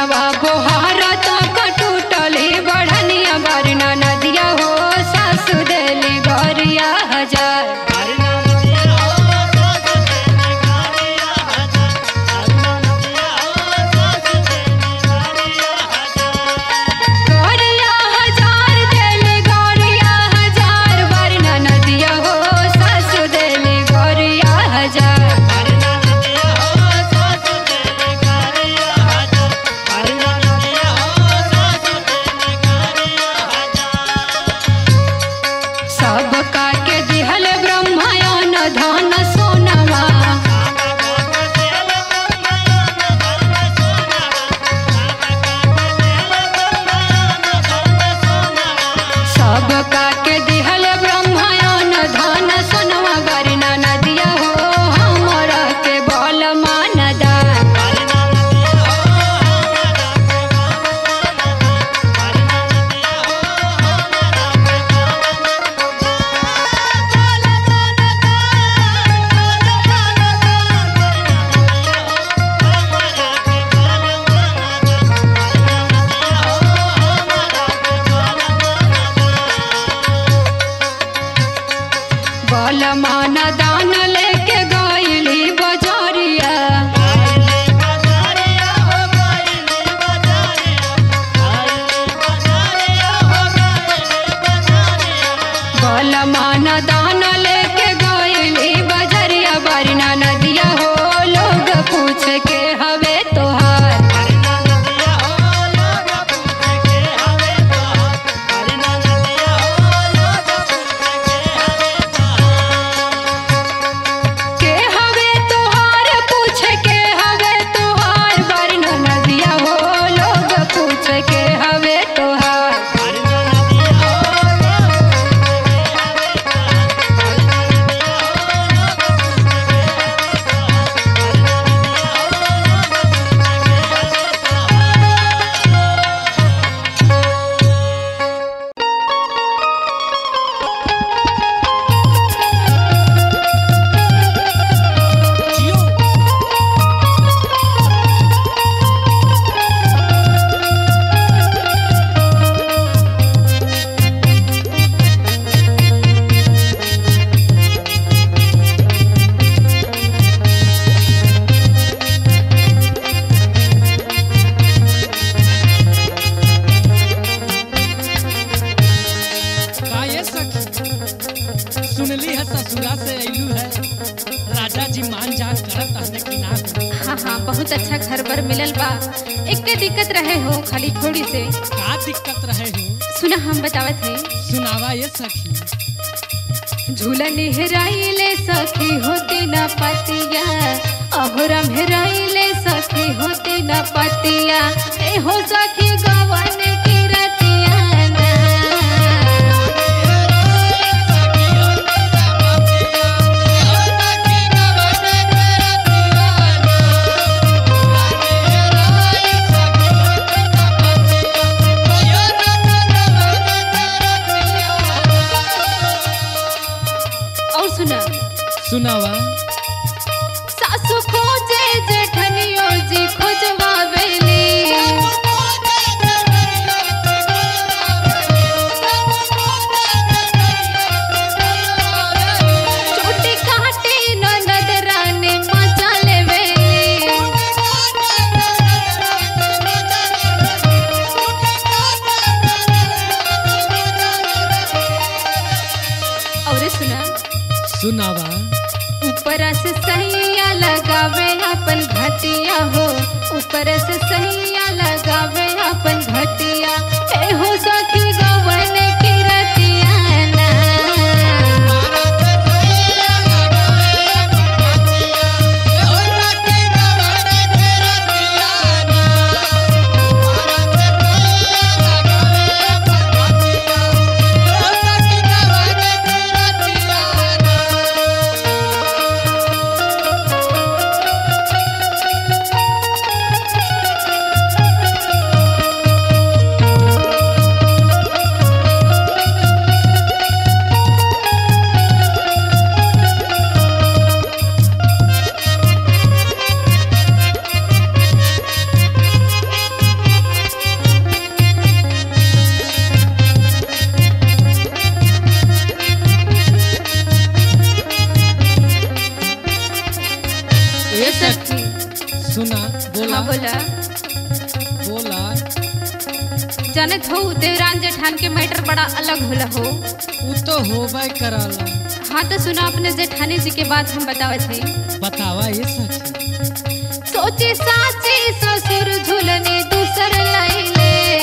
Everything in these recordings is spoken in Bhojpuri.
सोनवा बोहार तक टूटली बढ़निया बरना नदिया हो सासु देली गरिया हजार गरिया हजार देली गरिया हजार बरना नदिया हो सासु देली गरिया हजार सब के दिहल ब्रह्मायन धन सोनवा सब के दिहल ब्रह्मायन धन सोनवा बरना नदिया हो हमरा के बल मानदा बल मान दान लेके गईली बजरिया बल मान दान लेके गईली बजरिया बरना नदिया हो लोग पूछ के हवे तोहार के हवे तोहार पूछ के हवे तोहार बरना नदिया हो लोग पूछ के हवे तोहार का ये सखी सुनली है ससुरा से अइलू है राजा जी मान जान करत हने कि ना हाँ हाँ बहुत अच्छा घर बर मिलल बा एक के दिक्कत रहे हो खाली थोड़ी से का दिक्कत रहे हो सुना हम बतावत है सुनावा ये सखी झूलन हेराइले सखी होते न पतिया अहोरम हेराइले सखी होते न पतिया ए हो सखी गवन की रतिया ना। और सुना सुनावा सासु खोजे जेठनियो जी खोजवा बेली चोटी काटी ननद रानी मचा लेवेली और सुना सुनावा ऊपर से सैया लगावे अपन घटिया हो ऊपर से सैया लगावे अपन घटिया ए हो सखी गवन की रतिया ना। जानत हो देवरान जेठान के मैटर बड़ा अलग होला हो उ तो होबे करला हाँ तो सुना अपने जेठानी जी के बात हम बतावत है बतावा ये सखी सोचे साचे ससुर झूलने दूसर लाइले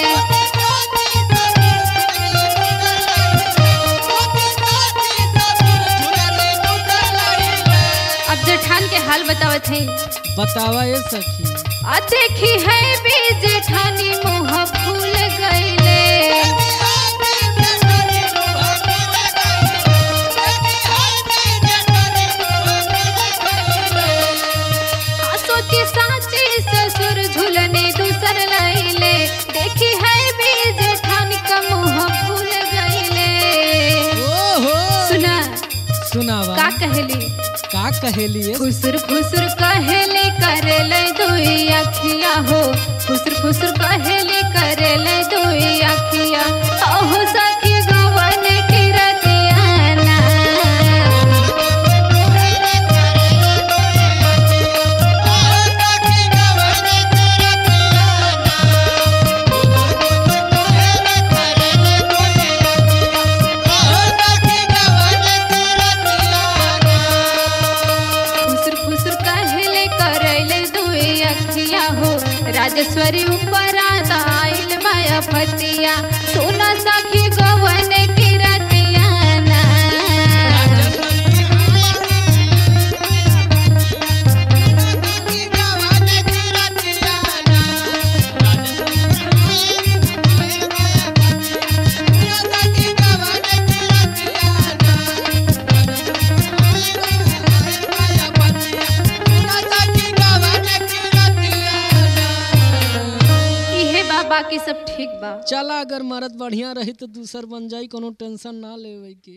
अब जेठान के हाल बतावत है बतावा ये सखी आ देखी है भी जेठानी मुँह फूल गईले आ सोची साची ससुर झूलने दूसर लाइले देखी है भी जेठानी का मुँह फूल गईले ओहो सुना सुनावा का कहली का कहेली ये फुसुर फुसुर कहेले करेले दुई अखिया हो फुसुर फुसुर कहेले करेले दुई अखिया ओहो सखी गवन की रतियाना फुसुर फुसुर कहेले करेले दुई अखिया हो राजेश्वरी ऊपर आइल माया फतिया सोना सखी गवन की रतियाना इहे बा बाकी सब ठीक बा चला अगर मरद बढ़िया रही तो दूसर बन जाई कोनो टेंशन ना लेवे के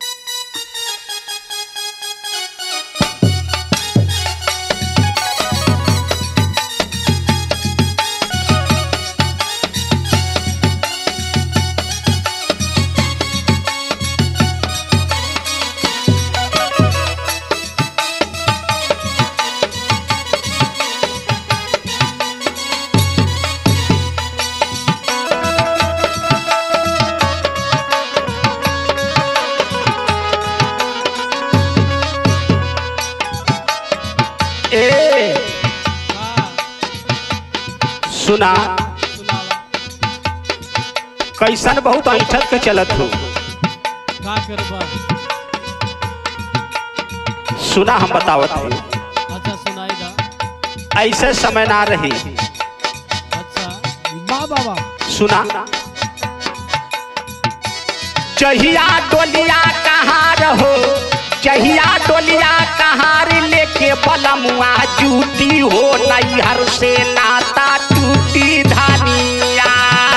ए सुना कैसन बहुत ऐठक के चलत हो का करबा सुना हम बतावत हूँ अच्छा सुनाई दा ऐसे समय ना रही अच्छा बा बाबा सुना चहिया डोलिया कहाँ रहो चहिया डोलिया कहार लेके बलमुआ जूती हो नैहर से नाता टूटी धानिया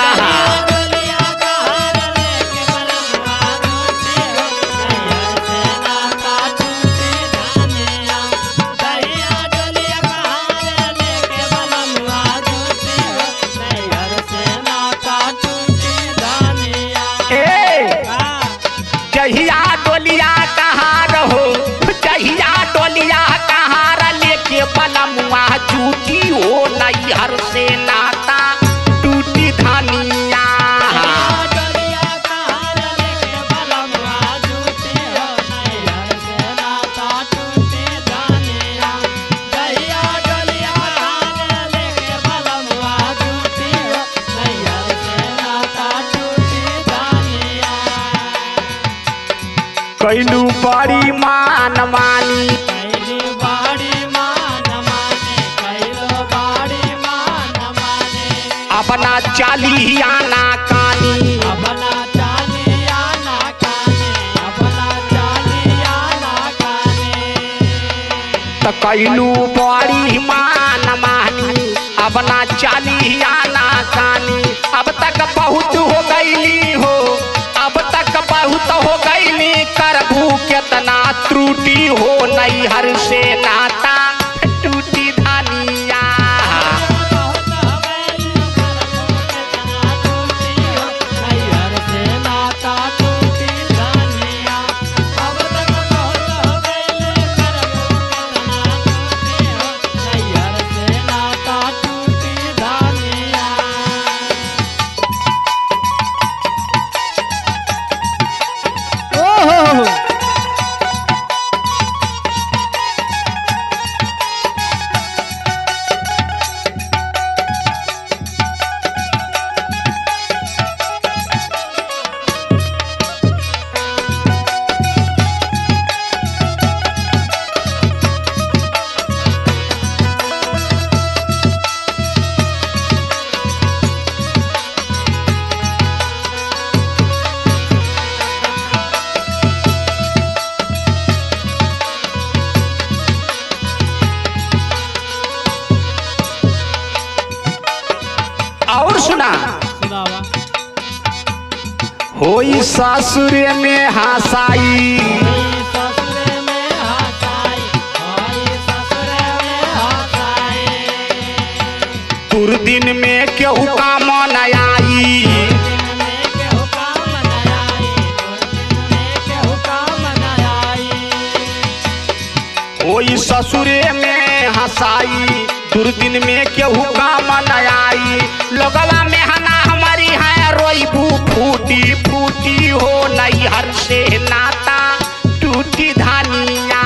ए जहिया डोलिया कहाँ रहो जहिया डोलिया कहाँ लेके बलमुआ जूती हो नैहर से नाता टूटी धानिया कैलू बड़ी मान मानी अपना चालियाना कानी त कैलू बड़ी मान मानी अपना चालियाना कानी अब तक बहुत हो गईली हो अब तक बहुत हो गईली करबू केतना त्रुटि हो नैहर से नाता टूटी धानिया और सुना सुनावा होई ससुर में हसाई ससुर में हसाई होई ससुर में हसाई दुर्दिन में केहू काम न आई दिन में केहू काम न आई दिन में केहू काम न आई होई ससुरे में हसाई दुर्दिन में केहू काम न आई लोगला में हना हमारी है रोईबू फूटी फूटी हो नैहर से नाता टूटी धानिया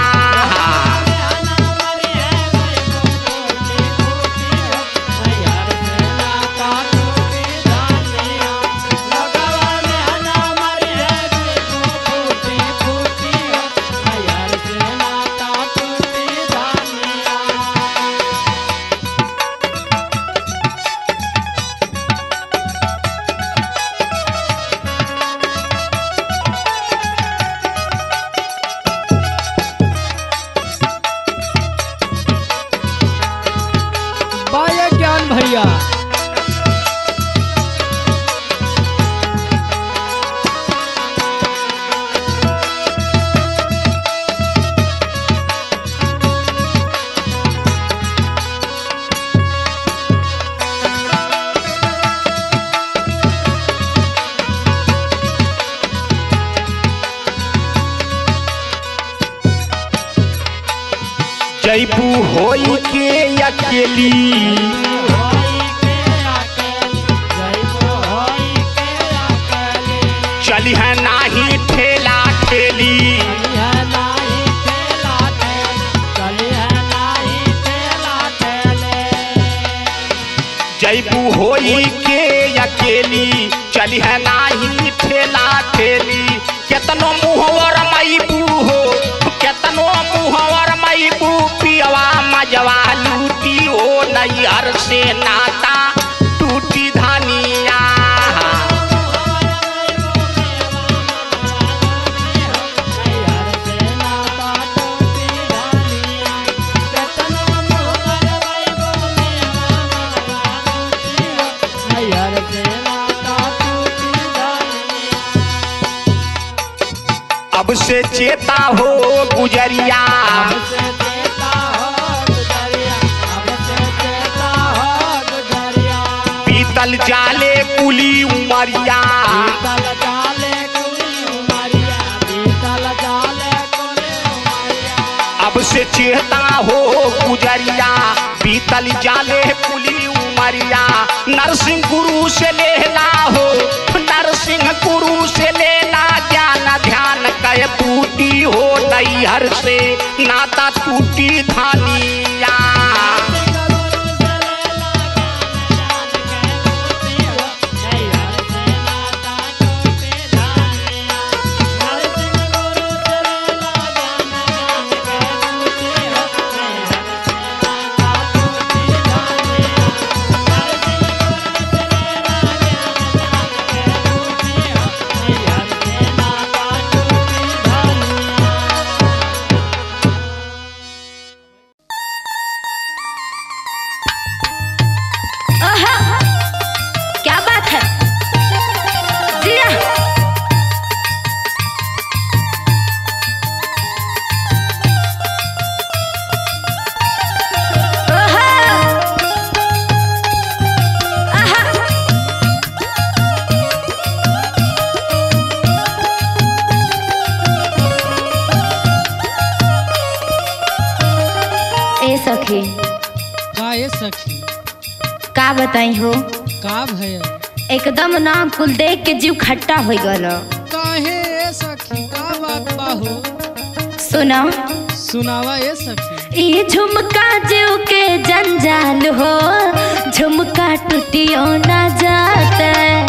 बाय ज्ञान भैया जैबू होई के अकेली चली है नाही ठेला ठेली जैबू होई के अकेली चली है नाही ठेला ठेली केतनो मुहवर मैबू हो केतनो मुहवर मैबू पियवा मजवा लूटी हो नैहर से नाता टूटी धानिया अब से चेता हो गुजरिया पीतल जाले कुली उमरिया अब से चेता हो गुजरिया पीतल जाले कुली उमरिया नरसिंह गुरु से लेला हो नरसिंह गुरु से लेला ज्ञान ध्यान कह टूटी हो नैहर से नाता टूटी धानिया आहा! क्या बात है जिया ओहो! आहा! ए सखी का ये सखी का बताई हो का भैया एकदम नाम कुल देख के जीव खट्टा हो गल काहे ये सखी का बात बा हो सुना सुनावा ये सखी ये झुमका जीव के जंजाल हो झुमका टूटियो ना जाता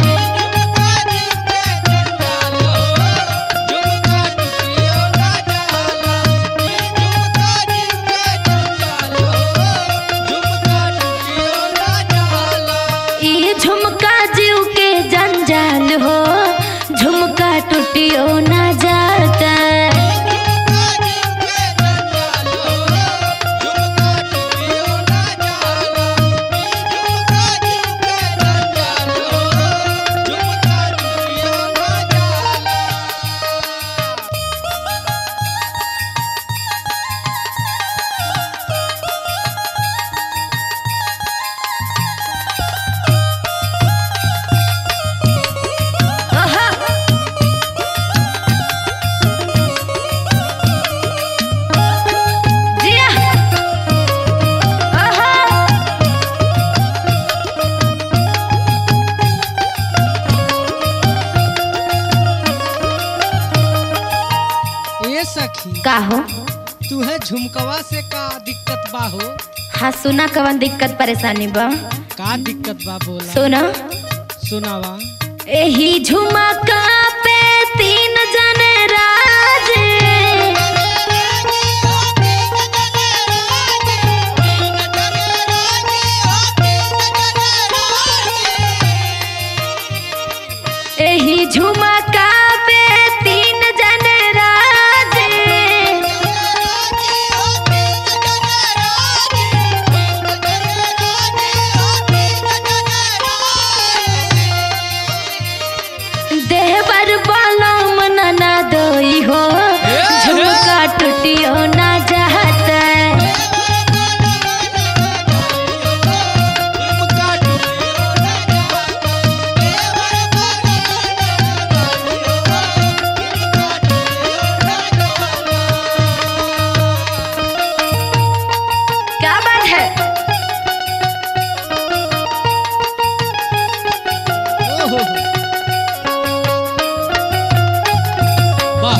ये झुमका जीव के जंजाल हो झुमका टूटियो ना जाता का हो तू है झुमकवा से का दिक्कत बा हो हाँ सुना कवन दिक्कत परेशानी बा का दिक्कत बा बोला सुना सुनावा एही झुमका पे तीन जने राज एही झुमका पे तीन जने राज देवर बलम ना दोई हो झुमका टूटियो ना चाहता क्या बात है ओहो वाह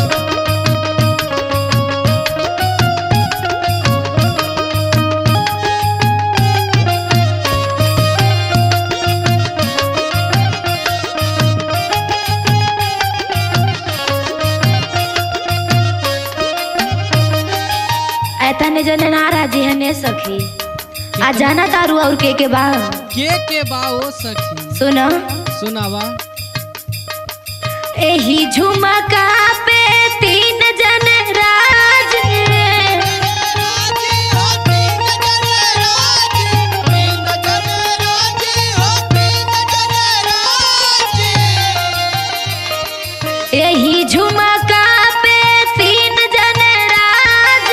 ऐता ने जने ना राजी है ने सखी आ जाना तारू और के के बा के के बा ओ सखी सुनो सुनावा एही झुमका पे तीन जन राज एही झुमका पे तीन जन राज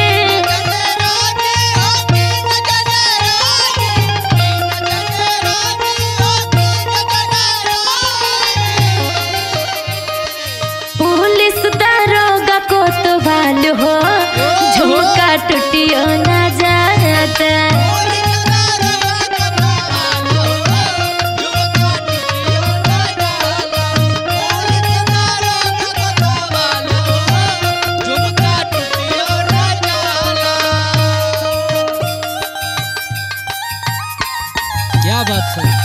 पुलिस दारोगा को तो भाल हो झुमका टूटियो ना जाता क्या बात है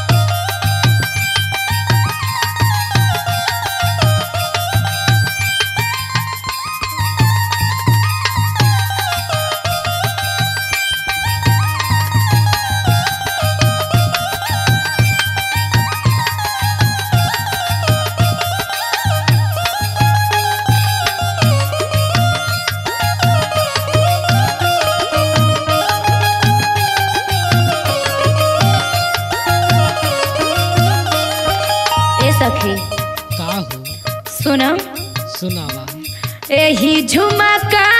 ए सखी का हो सुनो सुनावा एही झुमका